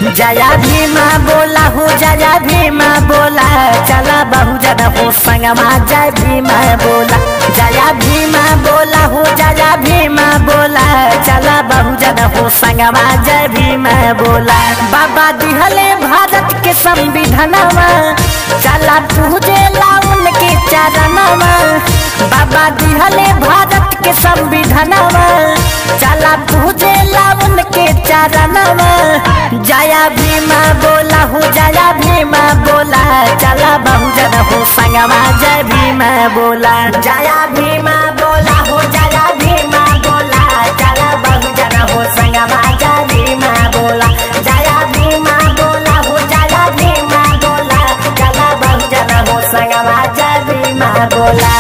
जया भीमा बोला हो जया भीमा बोला चला बहु जन हो संगमा जय भीमा बोला जया भीमा बोला हो जया भीमा बोला चला बहु जन हो संगमा जय भीमा बोला बाबा दिहले भारत के संविधानवा चला पूजे लाउन के चरणवा बाबा दिहले भारत के संविधानवा चला पूजे लाउन के चरणवा जया भीमा बोला हो जया भीमा बोला चला बहुजन हो संगमा जय भीमा बोला जया भीमा बोला हो जया भीमा बोला चला बहुजन हो संगमा जय भीमा बोला जया भीमा बोला हो जया भीमा बोला चला बहुजन हो संगमा जय भीमा बोला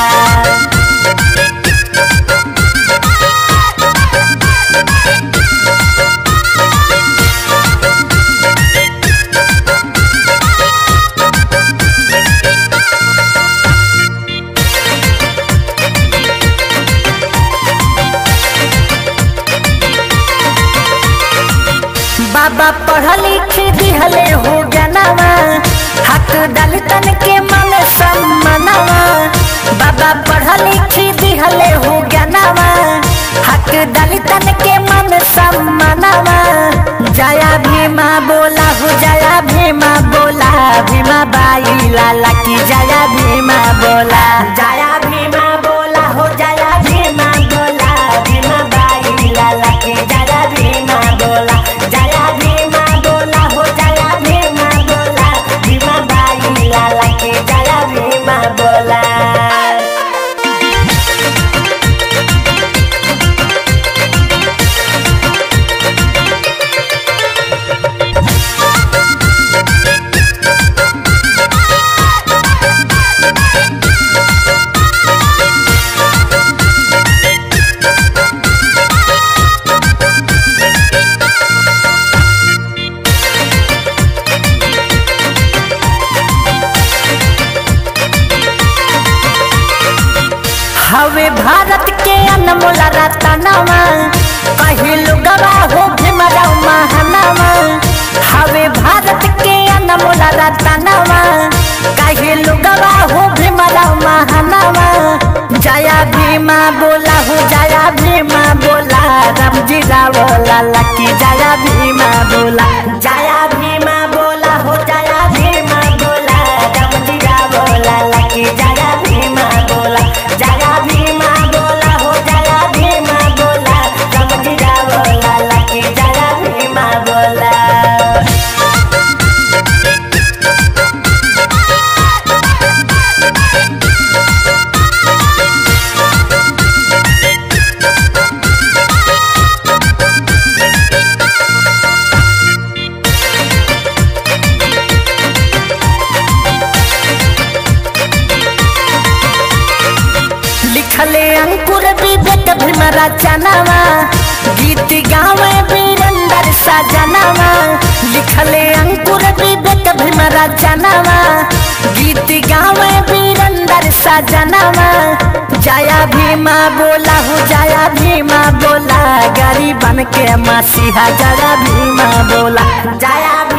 बाबा पढ़ लिख दिहले हो गनवा हक दलितन के मन सम्मनवा बाबा पढ़ लिख दिहले हो गनवा हक दलितन के मन सम्मनवा जया भीमा बोला हो जया भीमा बोला भीमा बाई लाला की जया भीमा बोला जया भीमा बोला हो जया भीमा बोला भीमा बाई लाला की जया भीमा बोला जया भीमा बोला हो जया भीमा बोला भीमा बाई लाला की जया भीमा बोला हवे भारत के अनमोल रतनवा कही लुगवा हो भीमराव महानवा हवे भारत के अनमोल रतनवा कही लुगवा हो भीमराव महानवा जया भीमा बोला हो जया भीमा बोला रामजी राव लाला की जया भीमा बोला जया भीमा बोला हो जया भीमा बोला रामजी राव लाला की जया भीमा बोला जया भीमा बोला हो जया भीमा बोला रामजी राव लाला की जया भीमा बोला लिखले अंकुर विवेक भीम रचनावा गीत गावे वीरेंद्र सजनावा लिखले अंकुर विवेक भीम रचनावा गीत गावे वीरेंद्र सजनावा जया भीमा बोला हो जया भीमा बोला गरीबन के मसीहा जया भीमा बोला जया